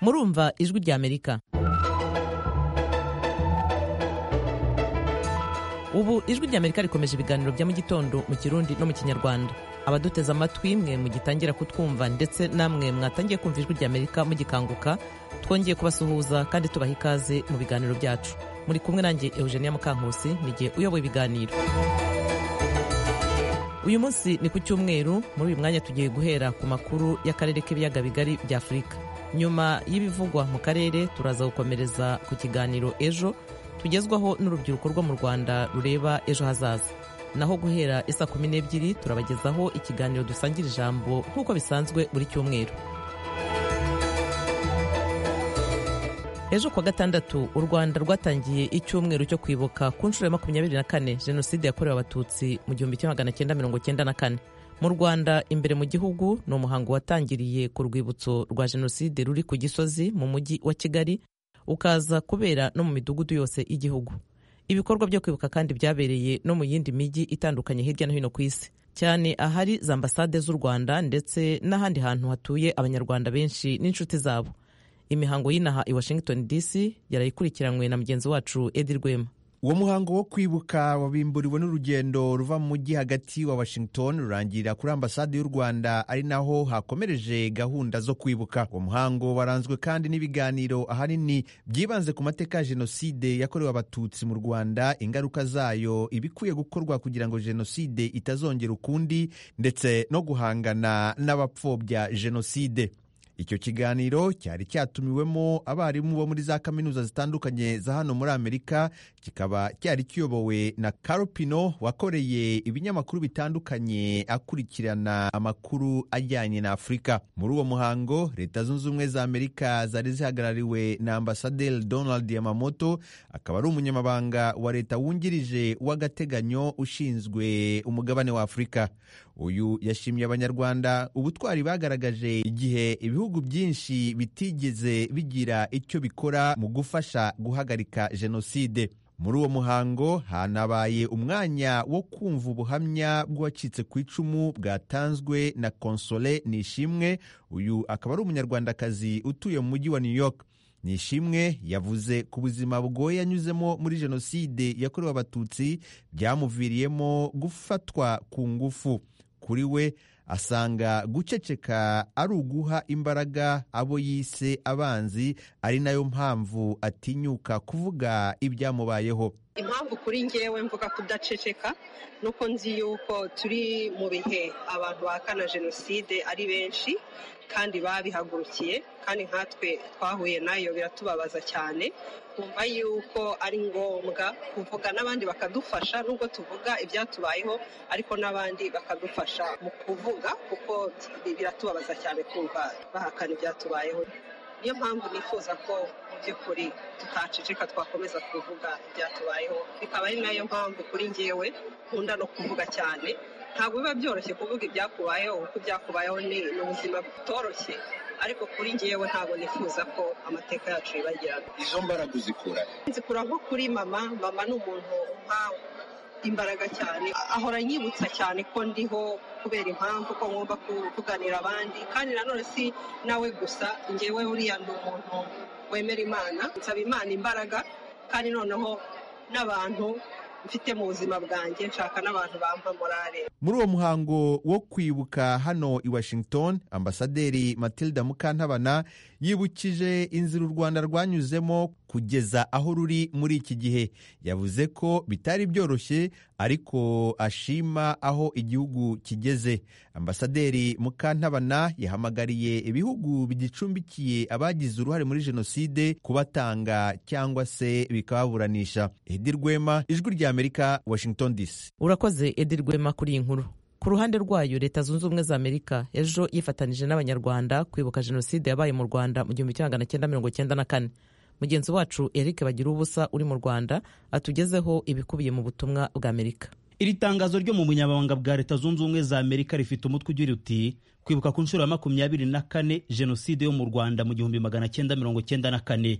murumva ijwi rya amerika ubu ijwi rya amerika rikomeje ibiganiro bya mu gitondo mu kirundi no mu kinyarwanda abaduteze amatwi mwe mugitangira kutwumva ndetse namwe mwatangiye kumva ijwi rya amerika mugikanguka twongeye kubasuhuza kandi tubaha ikaze mu biganiro byacu muri kumwe nanjye eugenia mukankusi nigihe uyoboye ibiganiro uyu munsi ni ku cyumweru muri uyu mwanya tugiye guhera ku makuru y'akarere k'ibiyaga bigari bya afurika nyuma y'ibivugwa mu karere turaza gukomereza ku kiganiro ejo tugezwaho n'urubyiruko rwo mu rwanda rureba ejo hazaza naho guhera isa kumi n'ebyiri turabagezaho ikiganiro dusangira ijambo nk'uko bisanzwe buri cyumweru ejo kuwa gatandatu u rwanda rwatangiye icyumweru cyo kwibuka ku nshuro ya makumyabiri na kane jenoside yakorewe abatutsi mu gihumbi kimwe magana cyenda mirongo cyenda na kane mu rwanda imbere mu gihugu ni umuhango watangiriye ku rwibutso rwa jenoside ruri ku gisozi mu mujyi wa kigali ukaza kubera no mu midugudu yose y'igihugu ibikorwa byo kwibuka kandi byabereye no mu yindi mijyi itandukanye hirya no hino ku isi cyane ahari za ambasade z'u rwanda ndetse n'ahandi hantu hatuye abanyarwanda benshi n'inshuti zabo imihango y'inaha i washington dc yarayikurikiranwe na mugenzi wacu edi rwema uwo muhango wo kwibuka wabimburiwe n'urugendo ruva mu mujyi hagati wa washington rurangira kuri ambasade y'u rwanda ari naho hakomereje gahunda zo kwibuka uwo muhango waranzwe kandi n'ibiganiro ahanini byibanze ku mateka ya jenoside yakorewe abatutsi mu rwanda ingaruka zayo ibikwiye gukorwa kugira ngo jenoside itazongera ukundi ndetse no guhangana n'abapfobya jenoside icyo kiganiro cyari cyatumiwemo abarimu bo muri za kaminuza zitandukanye za hano muri amerika kikaba cyari kiyobowe na karopino wakoreye ibinyamakuru bitandukanye akurikirana amakuru ajyanye na afurika muri uwo muhango leta zunze ubumwe za amerika zari zihagarariwe na ambasaderi donald yamamoto akaba ari umunyamabanga wa leta wungirije w'agateganyo ushinzwe umugabane wa afurika uyu yashimye abanyarwanda ubutwari bagaragaje igihe ibihugu byinshi bitigeze bigira icyo bikora mu gufasha guhagarika jenoside muri uwo muhango hanabaye umwanya wo kumva ubuhamya bw'uwacitse ku icumu bwatanzwe na konsole nishimwe uyu akaba ari umunyarwandakazi utuye mu mujyi wa new york nishimwe yavuze ku buzima bugoye yanyuzemo muri jenoside yakorewe abatutsi byamuviriyemo gufatwa ku ngufu kuri we asanga guceceka ari uguha imbaraga abo yise abanzi ari nayo mpamvu atinyuka kuvuga ibyamubayeho impamvu kuri ngewe mvuga kudaceceka nuko nzi yuko turi mu bihe abantu bahakana jenoside ari benshi kandi babihagurukiye kandi nkatwe twahuye nayo biratubabaza cyane kumva yuko ari ngombwa kuvuga n'abandi bakadufasha nubwo tuvuga ibyatubayeho ariko n'abandi bakadufasha mu kuvuga kuko biratubabaza cyane kumva bahakana ibyatubayeho niyo mpamvu nifuza ko mu by'ukuri tutaceceka twakomeza kuvuga ibyatubayeho bikaba ari nayo mpamvu kuri ngewe nkunda no kuvuga cyane ntabwo biba byoroshye kuvuga ibyakubayeho kuko ibyakubayeho ni ubuzima butoroshye ariko kuri ngewe ntabwo nifuza ko amateka yacu yibagirana izo mbaraga uzikura nzikura nko kuri mama mama ni umuntu umpa imbaraga cyane ahora anyibutsa cyane ko ndiho kubera impamvu ko ngomba kuganira abandi kandi nanone si nawe gusa ngewe uriya ni umuntu wemera imana nsaba imana imbaraga kandi noneho n'abantu mfite mu buzima bwanjye nshaka n'abantu bampa morale muri uwo muhango wo kwibuka hano i washington ambasaderi matilda mukantabana yibukije inzira u rwanda rwanyuzemo kugeza aho ruri muri iki gihe yavuze ko bitari byoroshye ariko ashima aho igihugu kigeze ambasaderi mukantabana yahamagariye ibihugu bigicumbikiye abagize uruhare muri jenoside kubatanga cyangwa se bikababuranisha edi rwema ijwi rya amerika washington dc urakoze edi rwema kuri iyi nkuru ku ruhande rwayo leta zunze ubumwe za amerika ejo yifatanije n'abanyarwanda kwibuka jenoside yabaye mu rwanda mu gihumbi kimwe magana cyenda mirongo cyenda na kane mugenzi wacu eric bagira ubusa uri mu rwanda atugezeho ibikubiye mu butumwa bwa amerika iri tangazo ryo mu bunyamabanga bwa leta zunze ubumwe za amerika rifite umutwe ugira uti kwibuka ku nshuro ya makumyabiri na kane jenoside yo mu rwanda mu gihumbi magana cyenda mirongo cyenda na kane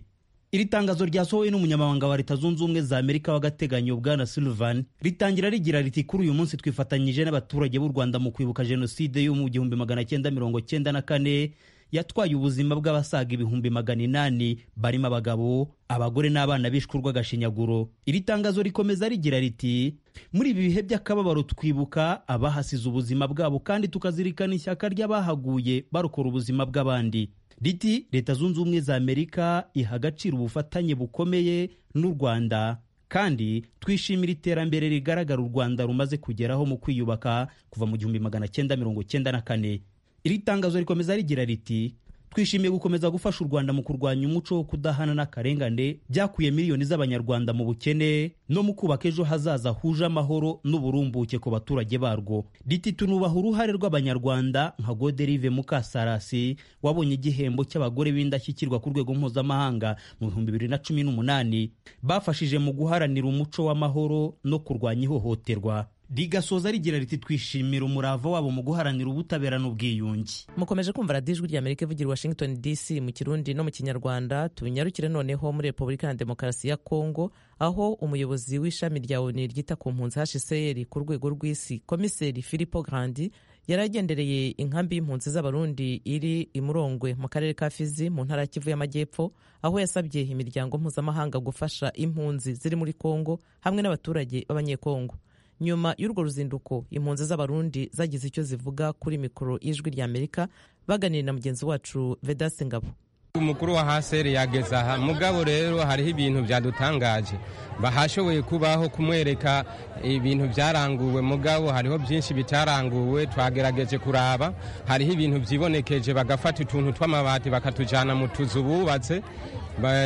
iri tangazo ryasohowe n'umunyamabanga wa leta zunze ubumwe za amerika w'agateganyo bwana sullivan ritangira rigira riti kuri uyu munsi twifatanyije n'abaturage b'u rwanda mu kwibuka jenoside yo mu gihumbi magana cyenda mirongo cyenda na kane yatwaye ubuzima bw'abasaga ibihumbi magana inani barimo abagabo abagore n'abana bishwe urw'agashinyaguro iri tangazo rikomeza rigira riti muri ibi bihe by'akababaro twibuka abahasize ubuzima bwabo kandi tukazirikana ishyaka ry'abahaguye barokora ubuzima bw'abandi riti leta zunze ubumwe za amerika iha agaciro ubufatanye bukomeye n'u rwanda kandi twishimira iterambere rigaragara u rwanda rumaze kugeraho mu kwiyubaka kuva mu gihumbi magana cyenda mirongo cyenda na kane iri tangazo rikomeza rigira riti twishimiye gukomeza gufasha u rwanda mu kurwanya umuco wo kudahana n'akarengane byakuye miliyoni z'abanyarwanda mu bukene no mu kubaka ejo hazaza huje amahoro n'uburumbuke ku baturage barwo riti tunubaha uruhare rw'abanyarwanda nka goderive mukasarasi wabonye igihembo cy'abagore b'indashyikirwa ku rwego mpuzamahanga mu bihumbi bibiri na cumi n'umunani bafashije mu guharanira umuco w'amahoro no kurwanya ihohoterwa rigasoza rigira riti twishimira umurava wabo mu guharanira ubutabera n'ubwiyunge mukomeje kumva radiyo ijwi ry'amerika ivugira i washington dc mu kirundi no mu kinyarwanda tubinyarukire noneho muri repubulika ya demokarasi ya kongo aho umuyobozi w'ishami rya oni ryita ku mpunzi hcr ku rwego rw'isi komiseri filipo grandi yari agendereye inkambi y'impunzi z'abarundi iri i murongwe mu karere ka fizi mu ntara ya kivu y'amajyepfo aho yasabye imiryango mpuzamahanga gufasha impunzi ziri muri kongo hamwe n'abaturage b'abanyekongo nyuma y'urwo ruzinduko impunzi z'abarundi zagize icyo zivuga kuri mikoro y'ijwi ry'amerika baganira na mugenzi wacu vedasi ngabo umukuru wa haseri yageze aha mugabo rero hariho ibintu byadutangaje bahashoboye kubaho kumwereka ibintu byaranguwe mugabo hariho byinshi bitaranguwe twagerageje kuraba hariho ibintu byibonekeje bagafata utuntu tw'amabati bakatujyana mu tuzu bubatse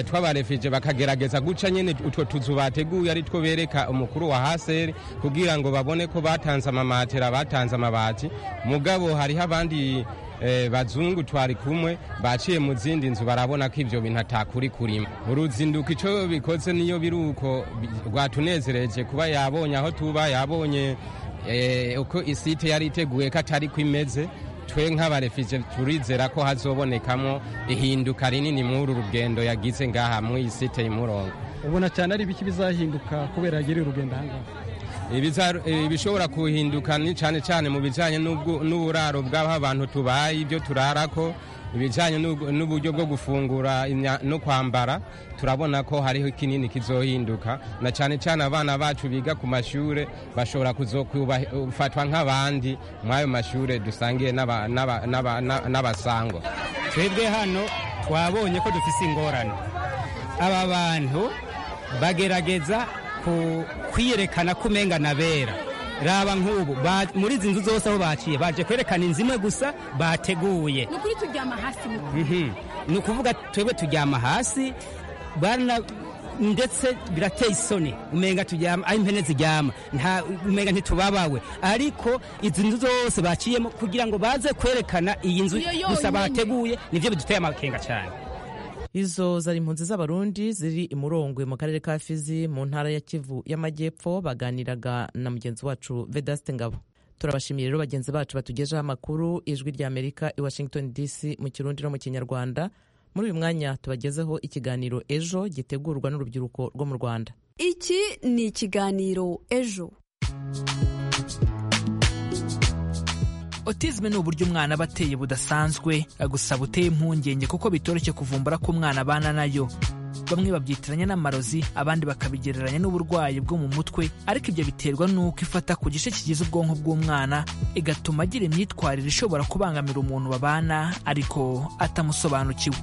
twabarefije bakagerageza guca nyine utwo tuzu bateguye ari two bereka umukuru wa haseri kugira ngo babone ko batanze amamatera batanze amabati mugabo hariho abandi bazungu twari kumwe baciye mu zindi nzu barabona ko ibyo bintu atakuri kurima uruzinduko icyo bikoze niyo biri uko rwatunezereje kuba yabonye aho tuba yabonye uko isite yari iteguye ko atari ko imeze twe nk'abarefije turizera ko hazobonekamo ihinduka rinini muri uru rugendo yagize ngaha mu isite y'umurongo ubona cyane ari ibiki bizahinduka kubera yagiriye urugendo ahangaha ibishobora kuhinduka ni cyane cyane mu bijyanye n'uburaro bw'aho abantu tubaye ibyo turarako ibijyanye n'uburyo bwo gufungura no kwambara turabona ko hariho kinini kizohinduka na cyane cyane abana bacu biga ku mashuri bashobora kuzofatwa nk'abandi muri ayo mashuri dusangiye n'abasangwa twebwe hano twabonye ko dufite ingorane aba bantu bagerageza kwiyerekana ko umenga na bera raba nk'ubu muri izi nzu zose aho baciye baje kwerekana inzu imwe gusa bateguye ni ukuri turyama hasi ni ukuvuga twebwe turyama hasi ndetse birateye isoni umenga turyama aho impene ziryama umenga ntitubabawe ariko izi nzu zose baciyemo kugira ngo baze kwerekana iyi nzu gusa bateguye nibyo biduteye amakenga cyane izo zari impunzi z'abarundi ziri i murongwe mu karere ka fizi mu ntara ya kivu y'amajyepfo baganiraga na mugenzi wacu vedaste ngabo turabashimiye rero bagenzi bacu batugejeho amakuru ijwi rya amerika i washington dc mu kirundi no mu kinyarwanda muri uyu mwanya tubagezeho ikiganiro ejo gitegurwa n'urubyiruko rwo mu rwanda iki ni ikiganiro ejo otizme ni uburyo umwana aba ateye budasanzwe gusa buteye impungenge kuko bitoroshye kuvumbura ko umwana abana nayo bamwe babyitiranya n'amarozi abandi bakabigereranya n'uburwayi bwo mu mutwe ariko ibyo biterwa n'uko ifata ku gice kigize ubwonko bw'umwana igatuma agira imyitwarire ishobora kubangamira umuntu babana ariko atamusobanukiwe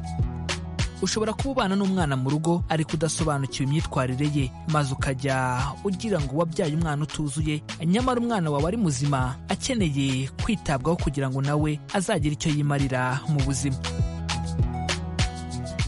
ushobora kuba ubana n'umwana mu rugo ariko udasobanukiwe imyitwarire ye maze ukajya ugira ngo wabyaye umwana utuzuye nyamara umwana wawe ari muzima akeneye kwitabwaho kugira ngo nawe azagire icyo yimarira mu buzima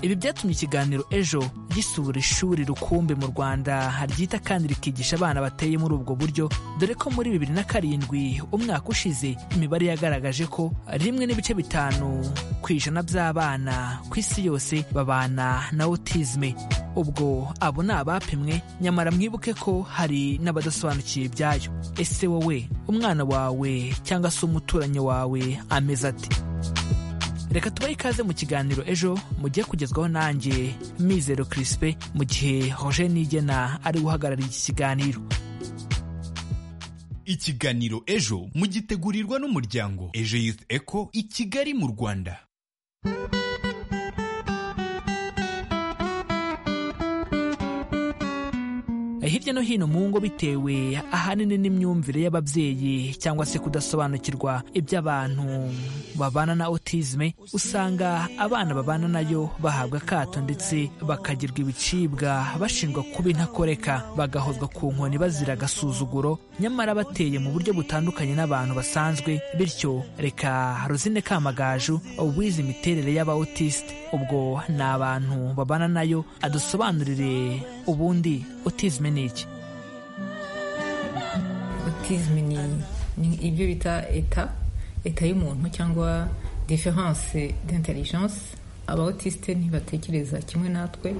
ibi byatumye ikiganiro ejo gisura ishuri rukumbi mu rwanda ryita kandi rikigisha abana bateye muri ubwo buryo dore ko muri bibiri na karindwi umwaka ushize imibare yagaragaje ko rimwe n'ibice bitanu ku ijana by'abana ku isi yose babana na otizme ubwo abo ni abapimwe nyamara mwibuke ko hari n'abadasobanukiye ibyayo ese wowe umwana wawe cyangwa se umuturanyi wawe ameze ati reka tubahe ikaze mu kiganiro ejo mugiye kugezwaho nanjye mizero kirisipe mu gihe hoje nigena ari guhagararira iki kiganiro ikiganiro ejo mugitegurirwa n'umuryango ejo youth eco i kigali mu rwanda hirya no hino mu ngo bitewe ahanini n'imyumvire y'ababyeyi cyangwa se kudasobanukirwa iby'abantu babana na otizme usanga abana babana nayo bahabwa akato ndetse bakagirwa ibicibwa bashinjwa kuba intakoreka bagahozwa ku nkoni bazira agasuzuguro nyamara bateye mu buryo butandukanye n'abantu basanzwe bityo reka rozine kamagaju wize imiterere y'aba otiste ubwo ni abantu babana nayo adusobanurire ubundi otizme ni iki otizme ni ibyo bita eta eta y'umuntu cyangwa diferanse d'intelligence abaotisite ntibatekereza kimwe natwe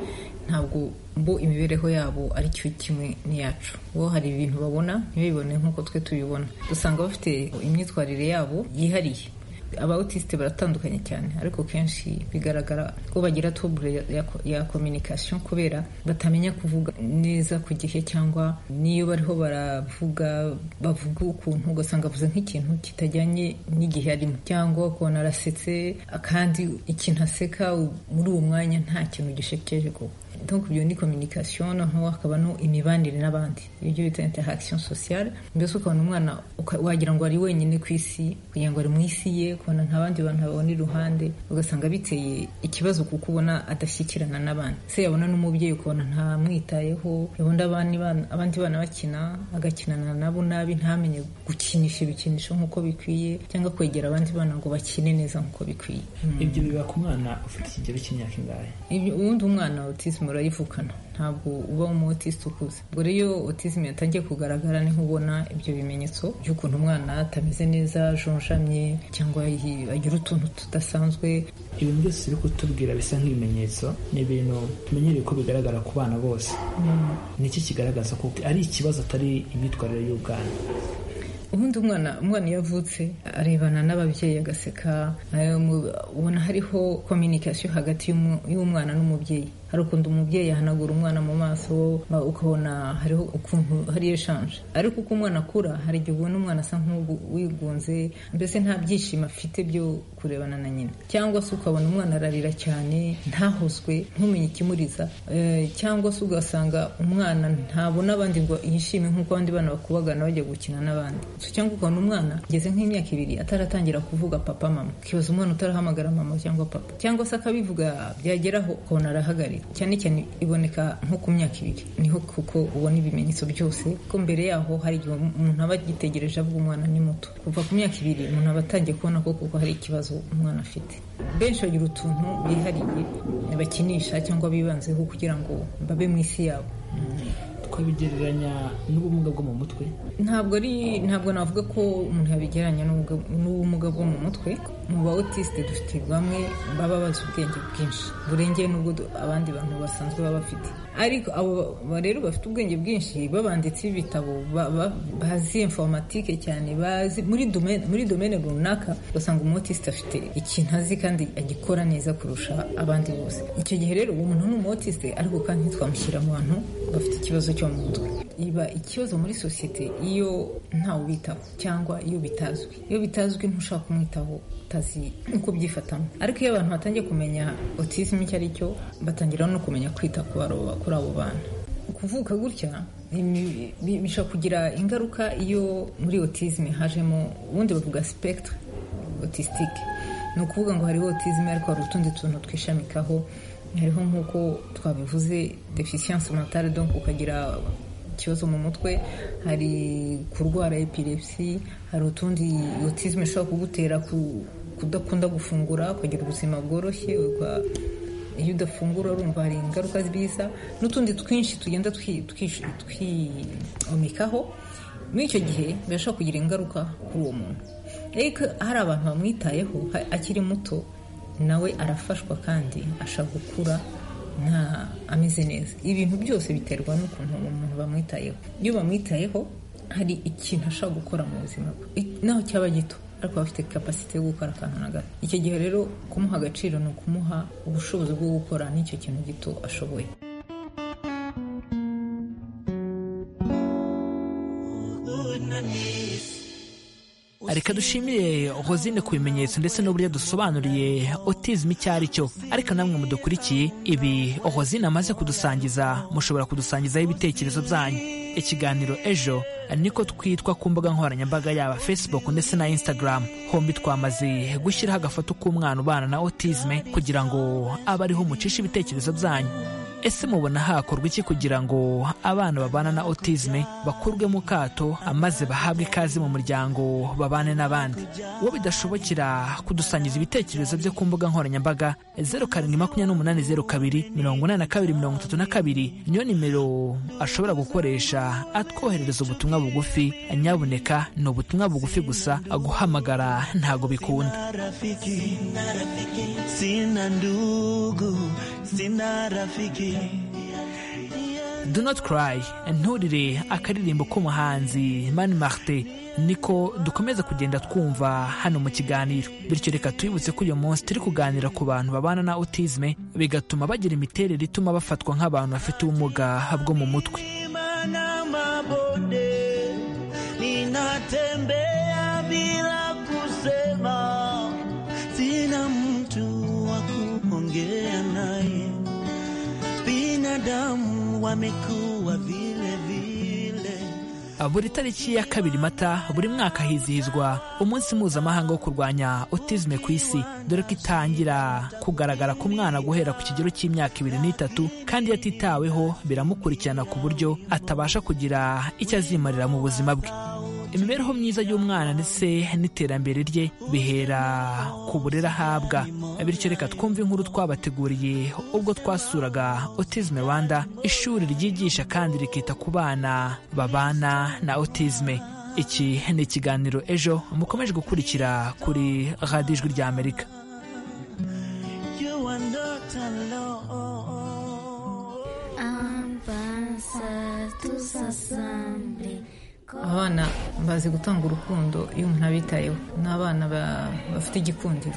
ntabwo bo imibereho yabo ari cyo kimwe n'iyacu bo hari ibintu babona ntibibone nk'uko twe tubibona dusanga bafite imyitwarire yabo yihariye abaotisite baratandukanye cyane ariko kenshi bigaragara ko bagira tubure ya kominikasiyo kubera batamenya kuvuga neza ku gihe cyangwa niyo bariho baravuga bavuga ukuntu ugasanga avuze nk'ikintu kitajyanye n'igihe arimo cyangwa ukabona arasetse kandi ikintu aseka muri uwo mwanya nta kintu gishekeje kuba donc ibyo ni communication noneho hakaba no imibanire n'abandi ibyo bita interaction sociale mbese ukabona umwana wagira ngo ari wenyine ku isi kugira ngo ari mu isi ye ukabona nta bandi bantu abona iruhande ugasanga biteye ikibazo kuko ubona adashyikirana n'abandi se yabona n'umubyeyi ukabona ntamwitayeho ubundi abandi bana bakina agakinana nabo nabi ntamenye gukinisha ibikinisho nk'uko bikwiye cyangwa kwegera abandi bana ngo bakine neza nk'uko bikwiye ibyo biba ku mwana ufite ikigero cy'imyaka ingahe ubundi umwana autisme urayivukana ntabwo uba umutisite ukuze ubwo rero autisme yatangiye kugaragara niho ubona ibyo bimenyetso by'ukuntu umwana atameze neza ajonjamye cyangwa agira utuntu tudasanzwe ibintu byose biri kutubwira bisa nk'ibimenyetso ni ibintu tumenyereye ko bigaragara ku bana bose ni iki kigaragaza ko ari ikibazo atari imyitwarire y'ubwana ubundi umwana umwana iyo avutse arebana n'ababyeyi agaseka ubona hariho kominikasiyo hagati y'umwana n'umubyeyi hari ukuntu umubyeyi ahanagura umwana mu maso ukabona hariho ukuntu hari eshanje ariko uko umwana akura hari igihe ubona umwana asa nk'uwigunze mbese nta byishimo afite byo kurebana na nyina cyangwa se ukabona umwana ararira cyane ntahozwe ntumenye ikimuriza cyangwa se ugasanga umwana ntabona abandi ngo yishime nk'uko abandi bana bakubagana bajya gukina n'abandi cyangwa ukabona umwana ageze nk'imyaka ibiri ataratangira kuvuga papa mama ukibaza umwana utarahamagara mama cyangwa papa cyangwa se akabivuga byageraho ukabona arahagarika cyane cyane iboneka nko ku myaka ibiri niho kuko ubona ibimenyetso byose ko mbere yaho hari igihe umuntu aba agitegereje avuga umwana ni muto kuva ku myaka ibiri umuntu aba atangiye kubona ko kuko hari ikibazo umwana afite benshi bagira utuntu bihariye bakinisha cyangwa bibanzeho kugira ngo babe mu isi yabo twabigereranya n'ubumuga bwo mu mutwe ntabwo ari ntabwo navuga ko umuntu yabigereranya n'ubumuga bwo mu mutwe mu ba otiste dufite bamwe baba bazi ubwenge bwinshi burengeye n'ubwo abandi bantu basanzwe baba bafite ariko abo rero bafite ubwenge bwinshi babanditse ibitabo bazi informatike cyane bazi muri domene runaka ugasanga umutiste afite ikintu azi kandi agikora neza kurusha abandi bose icyo gihe rero uwo muntu n'umutiste ariko kandi ntitwamushyira mu bantu bafite ikibazo cyo mu mutwe iba ikibazo muri sosiyete iyo ntawe ubitaho cyangwa iyo bitazwi iyo bitazwi ntushaka kumwitaho utazi uko byifatamo ariko iyo abantu batangiye kumenya otizime icyo ari cyo batangira no kumenya kwita kuri abo bana kuvuka gutya bishobora kugira ingaruka iyo muri otizime hajemo ubundi bavuga sipegitire otisitike ni ukuvuga ngo hariho otizime ariko hari utundi tuntu twishamikaho hariho nk'uko twabivuze defisiyanse mentale donc ukagira ikibazo mu mutwe hari kurwara epilepsi hari utundi otizme ishobora kugutera kudakunda gufungura ukagira ubuzima bworoshye iyo udafungura urumva hari ingaruka zibiza n'utundi twinshi tugenda twiyomekaho muri icyo gihe birashobora kugira ingaruka kuri uwo muntu ariko hari abantu bamwitayeho akiri muto nawe arafashwa kandi ashaka gukura nta ameze neza ibintu byose biterwa n'ukuntu umuntu bamwitayeho iyo bamwitayeho hari ikintu ashaka gukora mu buzima bwe naho cyaba gito ariko bafite kapasite yo gukora akantu na gato icyo gihe rero kumuha agaciro ni ukumuha ubushobozi bwo gukora n'icyo kintu gito ashoboye reka dushimire hozine ku bimenyetso ndetse n'uburyo dusobanuriye autism icyo ari cyo ariko namwe mudukurikiye ibi hozine amaze kudusangiza mushobora kudusangizaho ibitekerezo byanyu ikiganiro ejo niko twitwa ku mbuga nkoranyambaga yaba facebook ndetse na instagram hombi twamaze gushyiraho agafoto k'umwana ubana na autisme kugira ngo abe ariho umucisha ibitekerezo byanyu ese mubona hakorwa iki kugira ngo abana babana na autisme bakurwe mu kato maze bahabwe ikaze mu muryango babane n'abandi uwo bidashobokera kudusangiza ibitekerezo bye ku mbuga nkoranyambaga zeru karindwi makumyabiri n'umunani zeru kabiri mirongo inani na kabiri mirongo itatu na kabiri niyo nimero ashobora gukoresha atwoherereza ubutumwa bugufi nyabuneka ni ubutumwa bugufi gusa guhamagara ntago bikunda sina ndugu sina rafiki do not cry nturire akaririmbo k'umuhanzi mani marite niko dukomeza kugenda twumva hano mu kiganiro bityo reka twibutse ko uyu munsi turi kuganira ku bantu babana na autisme bigatuma bagira imiterere ituma bafatwa nk'abantu bafite ubumuga bwo mu mutwe na mabonde ninatembea bila kusema sina mtu wa kuongea naye binadamu wamekuwa vile vile buri tariki ya kabiri mata buri mwaka hizihizwa umunsi mpuzamahanga wo kurwanya autisme ku isi dore ko itangira kugaragara ku mwana guhera ku kigero cy'imyaka ibiri n'itatu kandi iyo atitaweho biramukurikirana ku buryo atabasha kugira icyo azimarira mu buzima bwe imibereho myiza y'umwana ndetse n'iterambere rye bihera ku burere ahabwa bityo reka twumve inkuru twabateguriye ubwo twasuraga autisme rwanda ishuri ryigisha kandi rikita ku bana babana na autisme iki ni ikiganiro ejo mukomeje gukurikira kuri radiyo ijwi rya amerika you are not alone Avanza tus asamble. abana bazi gutanga urukundo iyo umuntu abitayeho ni abana ba- bafite igikundiro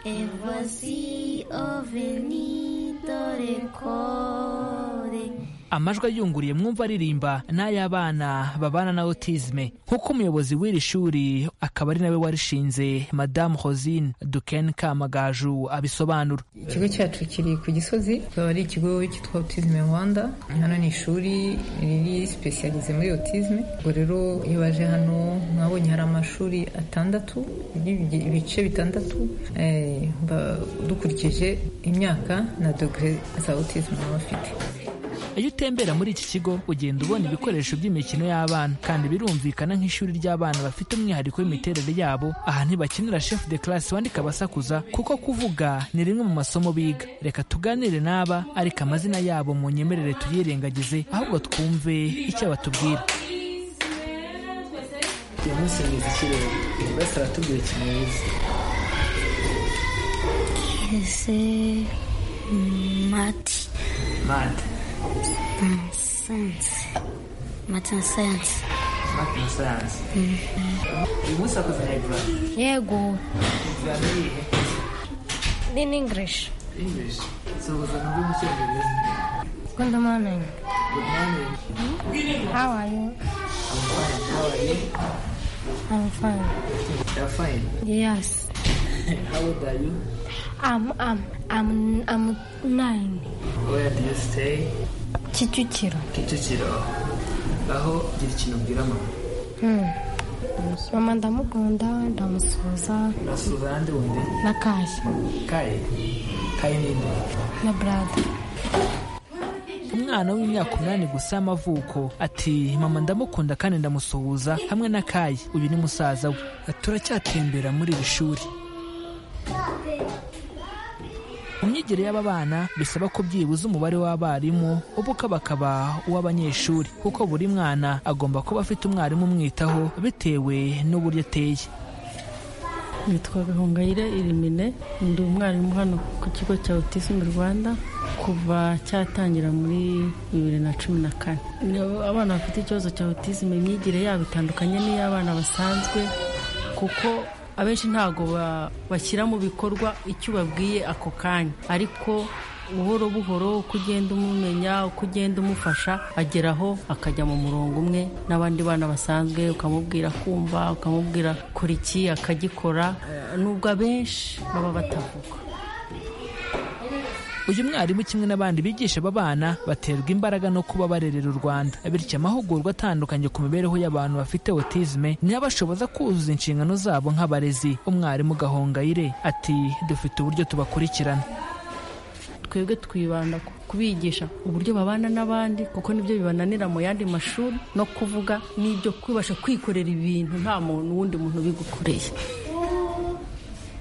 E voici ho venido recore. amajwi ayunguriye mwumva aririmba n'ay'abana babana na autisme nk'uko umuyobozi w'iri shuri akaba ari nawe warishinze madamu hosine duken kamagaju abisobanura ikigo cyacu kiri ku gisozi kikaba ari ikigo cyitwa autism rwanda hano ni ishuri riri sipesiyalize muri autism ubwo rero iyo baje hano mwabonye hari amashuri atandatu y'ibi- ibice bitandatu eh, ba- dukurikije imyaka na dogere za autism baba bafite iyo utembera muri iki kigo ugenda ubona ibikoresho by'imikino y'abana kandi birumvikana nk'ishuri ry'abana bafite umwihariko w'imiterere yabo aha ntibakenera chef de classe wandika abasakuza kuko kuvuga ni rimwe mu masomo biga reka tuganire n'aba ariko amazina yabo mu nyemerere tuyirengagize ahubwo twumve icyo batubwira uyu munsi mwiza ikirere buri wese aratubwira ikintu yize Ese mati. mate Science. Mati na science. mate na sayansi uyu munsi wakoze na ibura Yego. ibura ni iyihe In English. english sohoza nabwo mu cyongereza Good morning. good morning How are you? i'm fine how are you I'm fine. you're fine Yes. how old are you I'm I'm I'm I'm nine. where do you stay Kicukiro. kicukiro aho gira ikintu ubwira mama Hmm. Mama ndamukunda ndamusuhuza urasuhuza n'andi wundi na kashi kaye kaye ninde na brada. umwana w'imyaka umunani gusa y'amavuko ati mama ndamukunda kandi ndamusuhuza hamwe na kayi uyu ni musaza we turacyatembera muri iri shuri mu myigire y'aba bana bisaba ko byibuze umubare w'abarimu ubuka bakaba uw'abanyeshuri kuko buri mwana agomba kuba afite umwarimu umwitaho bitewe n'uburyo ateye nitwa gahongayire irimine ndi umwarimu hano ku kigo cya autism rwanda kuva cyatangira muri bibiri na cumi na kane Niyo abana bafite ikibazo cya autism imyigire yabo itandukanye n'iy'abana basanzwe kuko abenshi ntabwo ba- bashyira mu bikorwa icyo ubabwiye ako kanya ariko buhoro buhoro uko ugenda umumenya uko ugenda umufasha ageraho akajya mu murongo umwe n'abandi bana basanzwe ukamubwira kumva ukamubwira kora iki akagikora nubwo abenshi baba batavuga uyu mwarimu kimwe n'abandi bigisha aba bana baterwa imbaraga no kuba barerera u rwanda bityo amahugurwa atandukanye ku mibereho y'abantu bafite autisme niyo bashoboza kuzuza inshingano zabo nk'abarezi umwarimu gahongayire ati dufite uburyo tubakurikirana twebwe twibanda kubigisha uburyo babana n'abandi kuko nibyo bibananira mu yandi mashuri no kuvuga n'ibyo kubasha kwikorera ibintu nta muntu wundi muntu ubigukoreye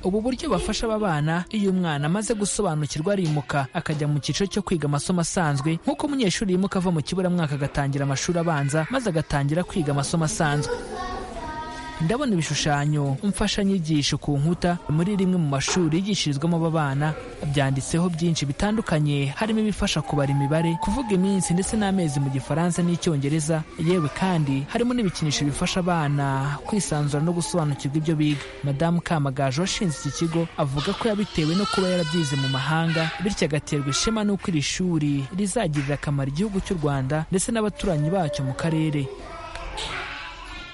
ubu buryo bafasha aba bana iyo umwana amaze gusobanukirwa arimuka akajya mu cyiciro cyo kwiga amasomo asanzwe nk'uko umunyeshuri yimuka ava mu kiburamwaka agatangira amashuri abanza maze agatangira kwiga amasomo asanzwe ndabona ibishushanyo mfashanyigisho ku nkuta muri rimwe mu mashuri yigishirizwamo aba bana byanditseho byinshi bitandukanye harimo ibifasha kubara imibare kuvuga iminsi ndetse n'amezi mu gifaransa n'icyongereza yewe kandi harimo n'ibikinisho bifasha abana kwisanzura no gusobanukirwa ibyo biga madamu kamagaju washinze iki kigo avuga ko yabitewe no kuba yarabyize mu mahanga bityo agaterwa ishema n'uko iri shuri rizagirira akamaro igihugu cy'u rwanda ndetse n'abaturanyi bacyo mu karere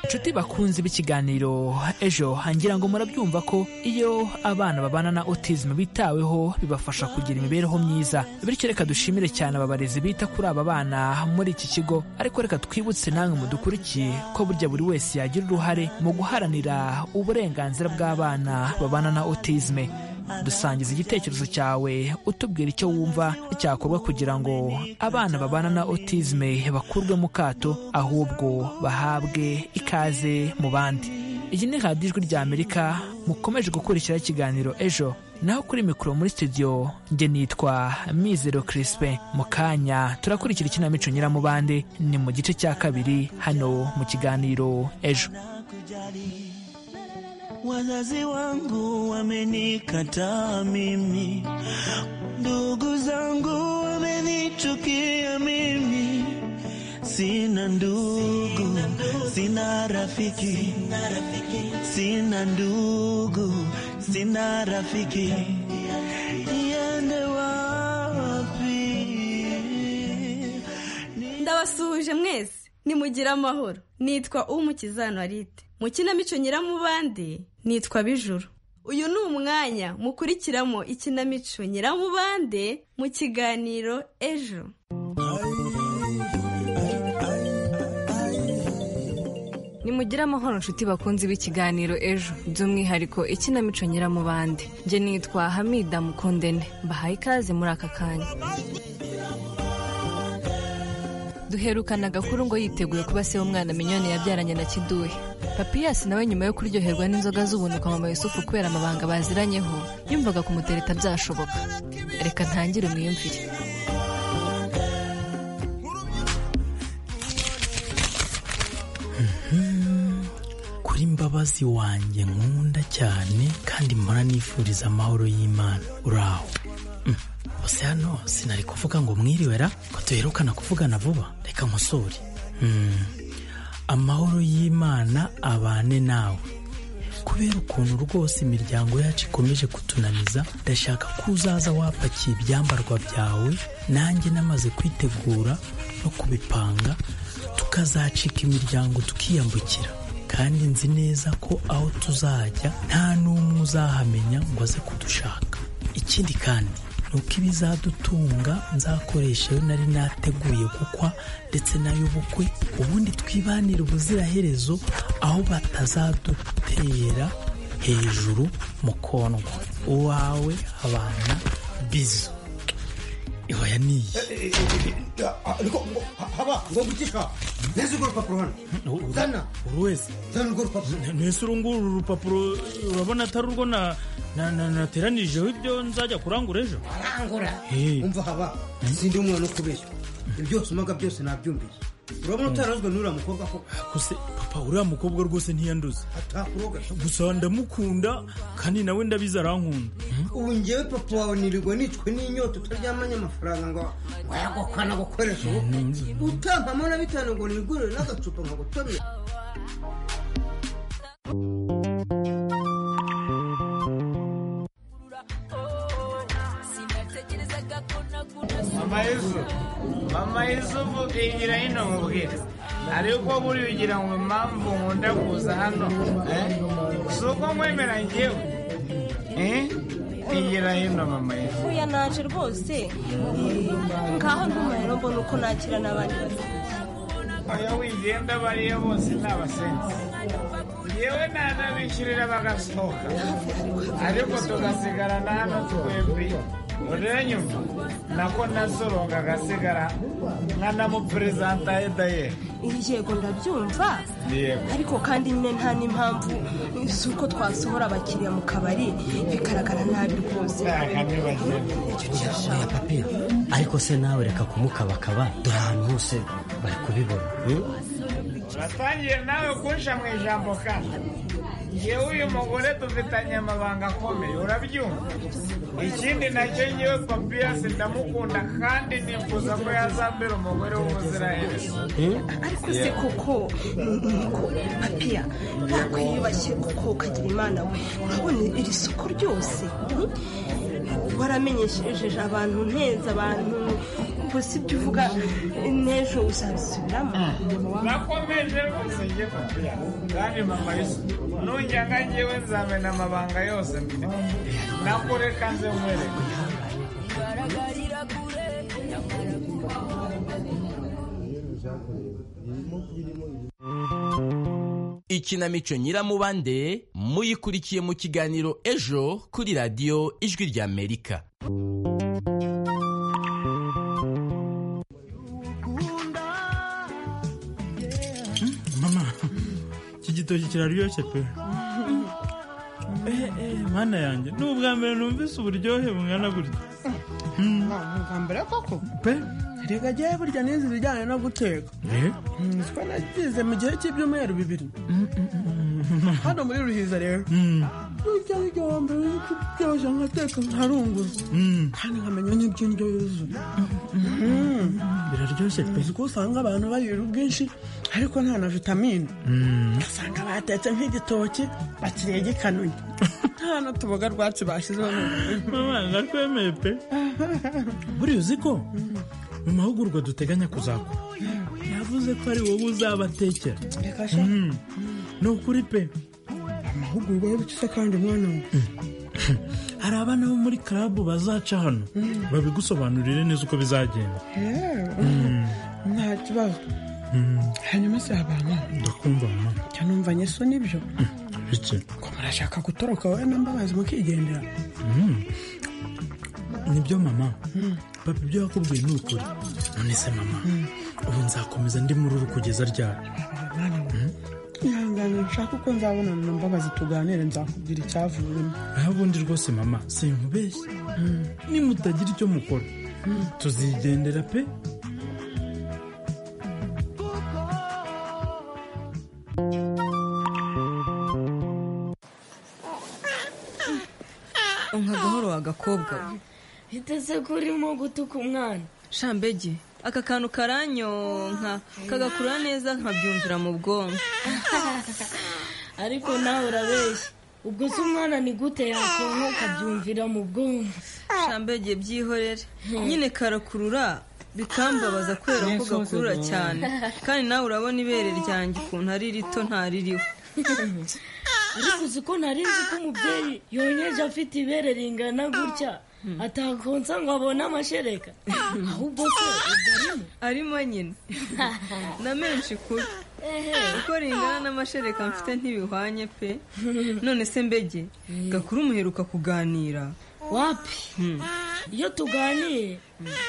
inshuti bakunze b'ikiganiro ejo ngira ngo murabyumva ko iyo abana babana na autism bitaweho bibafasha kugira imibereho myiza bityo reka dushimire cyane aba barezi bita kuri aba bana muri iki kigo ariko reka twibutse namwe mudukurikiye ko burya buri wese yagira uruhare mu guharanira uburenganzira bw'abana babana na autism dusangiza igitekerezo cyawe utubwira icyo wumva cyakorwa kugira ngo abana babana na autisme bakurwe mu kato ahubwo bahabwe ikaze mu bandi iyi ni radiyo ijwi rya amerika mukomeje gukurikiraho ikiganiro ejo naho kuri mikoro muri studio njye nitwa mizero kirispe mu kanya turakurikira ikinamico nyiramubande ni mu gice cya kabiri hano mu kiganiro ejo Wazazi wangu wamenikataa mimi, ndugu zangu wamenichukia mimi, sina ndugu, sina rafiki, sina ndugu, sina rafiki, niende wapi? Ndabasuhuje mwese, nimugire amahoro. Nitwa Umukiza Norite. mu kinamico nyiramubande nitwa bijuru uyu ni umwanya mukurikiramo ikinamico nyiramubande mu kiganiro ejo nimugire amahoro nshuti bakunze b'ikiganiro ejo by'umwihariko ikinamico nyiramubande njye nitwa hamida mukondene mbahaye ikaze muri aka kanya duherukana agakuru ngo yiteguye kuba se w'umwana minyoni yabyaranye na kiduhe papiyasi nawe nyuma yo kuryoherwa n'inzoga z'ubuntu kwa mama yusufu kubera amabanga baziranyeho yumvaga kumutereta byashoboka reka ntangire umwiyumvire kuri mbabazi wanjye nkunda cyane kandi mpora nifuriza amahoro y'imana uraho bose hano sinari kuvuga ngo mwiriwera ko duherukana kuvugana vuba reka nkusure amahoro y'imana abane nawe kubera ukuntu rwose imiryango yacu ikomeje kutunaniza ndashaka ko uzaza wapakiye ibyambarwa byawe nanjye namaze kwitegura no kubipanga tukazacika imiryango tukiyambukira kandi nzi neza ko aho tuzajya nta n'umwe uzahamenya ngo aze kudushaka ikindi kandi ni uko ibizadutunga nzakoresha iyo nari nateguye gukwa ndetse n'ay'ubukwe ubundi twibanire ubuziraherezo aho batazadutera hejuru mu kondwa uwawe abana bizo ihoya niyi ariko haba ngo gutisha neza urwo rupapuro hano zana buri wese zana urwo rupapuro ntese uru nguru uru rupapuro urabona atari urwo nateranijeho ibyo nzajya kurangura ejo arangura umva haba sindi umwana ukubeshya ibyo byose umaga byose nabyumviye urabona utarazwe n'uriya mukobwa koko gusa papa uriya mukobwa rwose ntiyanduza atakuroga gusa ndamukunda kandi nawe ndabizi arankunda ubu ngewe papa wawe nirirwa nicwe n'inyota utaryamanye amafaranga ngo wayagukana gukoresha ubukwe utampamo na bitanu ngo nigurire n'agacupa nkagutomera mama yusufu yigira hino mubwira ariko buriya ugira ngo impamvu nkunda kuza hano si uko nkwemera ngewe yigira hino mama yusufu uya naje rwose ngaho ntumara mbona uko nakira n'abandi oya wigenda bariyo bose ni abasenzi yewe nanabishyurira bagasohoka ariko tugasigarana hano twebwe uranyumva nako nasoronga agasigara nkanamuperezanta edayeri yego ndabyumva ariko kandi nyine nta n'impamvu z'uko twasohora abakiriya mu kabari bigaragara nabi rwose oya papi ariko se nawe reka kumukabakaba dore ahantu hose bari kubibona uratangiye nawe kunsha mu ijambo kandi yewe uyu mugore dufitanye amabanga akomeye urabyumva ikindi nacyo ngewe papiyasi ndamukunda kandi nifuza ko yazambera umugore w'umuziranenge ariko se koko niko papiya ntabwo yiyubashye kuko ukagira imana we urabona iri soko ryose waramenyesheje abantu nteza abantu gusa ibyo uvuga n'ejo uzabisubiramo nakomeje rwose njye papiya kandi mama yose nujyaga ngewe nzamena amabanga yose mfite nakureka nze nkwereka ikinamico nyiramubande muyikurikiye mu kiganiro ejo kuri radiyo ijwi ry'amerika mama iki gitoki kiraryoshye pe eh eh mana yanjye ni ubwa mbere numvise uburyohe bungana gutya ntabwo mbere koko pe reka jyewe burya n'izi zijyanye no guteka eh nitwe nagize mu gihe cy'ibyumweru bibiri hano muri ruhiza rero burya igihombo biryoshye nkateka nkarunguza kandi nkamenya n'iby'indyo yuzuye biraryoshye pe uko usanga abantu barira ubwinshi ariko nta na vitamine ugasanga batetse nk'igitoki bakiriye gikanuye nta n'utuboga rwacu bashyizeho mama ndakwemeye pe buriya uzi ko mu mahugurwa duteganya kuzakora yavuze ko ari wowe uzabatekera reka sha ni ukuri pe amahugurwa y'ubucusa kandi umwana we hari abana bo muri karabu bazaca hano babigusobanurire neza uko bizagenda nta kibazo hanyuma si abantu ndakumva mama cyane numva nyeso nibyo bike ko murashaka gutoroka wowe na mbabazi mukigendera nibyo mama papa ibyo yakubwiye ni ukuri none se mama ubu nzakomeza ndi muri uru kugeza ryari ihangane nshaka uko nzabonana na mbabazi tuganire nzakubwira icyavuyemo aho ubundi rwose mama sinkubeshye nimutagira icyo mukora tuzigendera pe nka gahoro agakobwa biteze ko urimo gutuka umwana shambege aka kantu karanyonka kagakurura neza nkabyumvira mu bwonko ariko nawe urabeshya ubwo se umwana ni gute yakonka ukabyumvira mu bwonko shambege byihorere nyine karakurura bikambabaza kubera ko gakurura cyane kandi nawe urabona ibere ryanjye ukuntu ari rito ntaririho ariko uzi ko nari nzi ko umubyeyi yonyeje afite ibere ringana gutya atakonsa ngo abone amashereka ahubwo se ubwo arimo arimo nyine na menshi kuri uko ringana n'amashereka mfite ntibihwanye pe none se mbege gakuru umuheruka kuganira wapi iyo tuganiye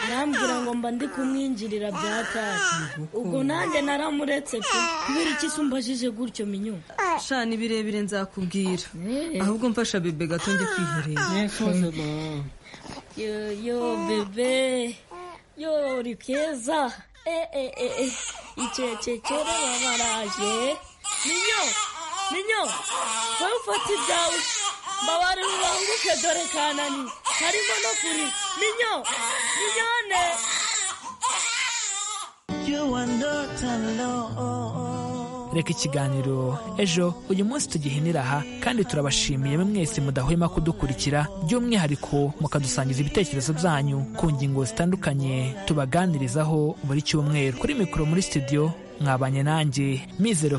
arambwira ngo mba ndi kumwinjirira bya tasi ubwo nanjye naramuretse pe kubera iki se umbajije gutyo minyo shana ibirebire nzakubwira ahubwo mfasha bebe gato njye kwiherera yo yo bebe yo uri keza eh eh eh eh icecekere babaraje minyo minyo wowe ufata ibyawe mbabare mubanguke dore kanani harimo no kuri minyo minyone reka ikiganiro ejo uyu munsi tugihinira aha kandi turabashimiye mwese mudahwema kudukurikira by'umwihariko mukadusangiza ibitekerezo byanyu ku ngingo zitandukanye tubaganirizaho buri cyumweru kuri mikoro muri studio mwabanye nanjye mizero